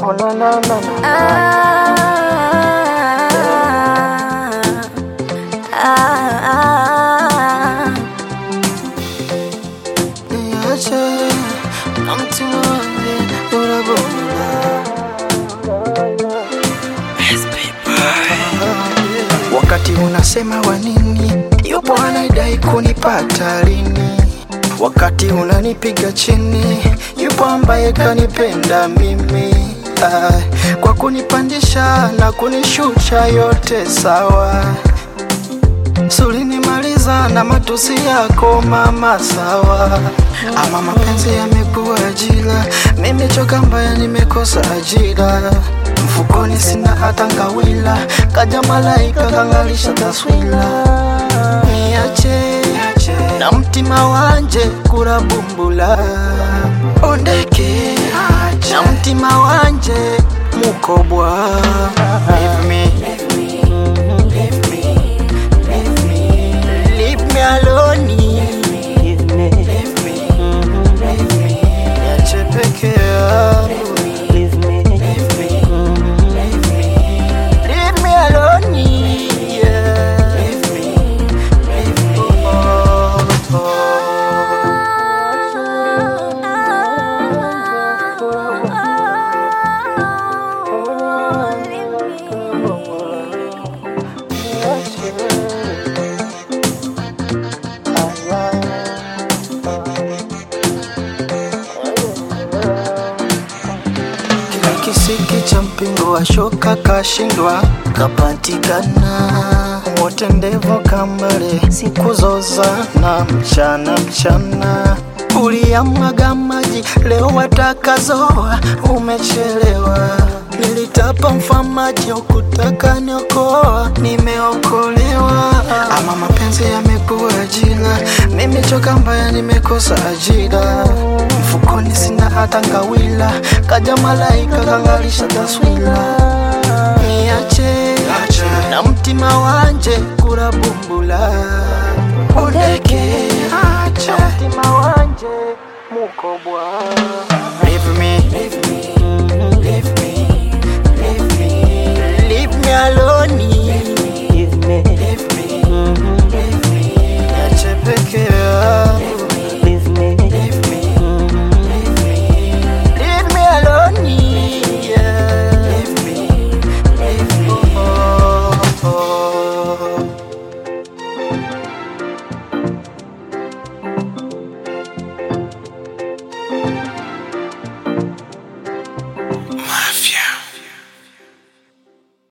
Oh, na, na, na, na. Niache na mtima wangu unabona. Wakati unasema wa nini, yupo anadai kunipata lini? Wakati unanipiga chini, yupo ambaye kanipenda mimi. Ah, kwa kunipandisha na kunishusha yote sawa. Sulinimaliza na matusi yako mama, sawa. Ama mapenzi yamekuwa ajira, mimi choka mbaya, nimekosa ajira. Mfukoni sina hata ngawila, kaja malaika kangalisha taswira. Niache na mtima wanje kurabumbula, ondeke na mtima wanje mukobwa. Leave me, leave me alone. Niache peke yangu. Leave me alone. Yeah. Oh, Kile kisiki cha mpingo wa shoka kashindwa kapatikana, wote ndevo kambale siku zozana mchana mchana uliyamwaga maji leo watakazoa, umechelewa. Nilitapa mfamaji ukutaka niokoa, nimeokolewa. Ama mapenzi yamekuwa ajira, mimi choka mbaya, nimekosa ajira. Mfukoni sina hata ngawila, kaja malaika kangalisha taswira. Niache na mtima wanje kurabumbula, ondeke na mtima wanje mukobwa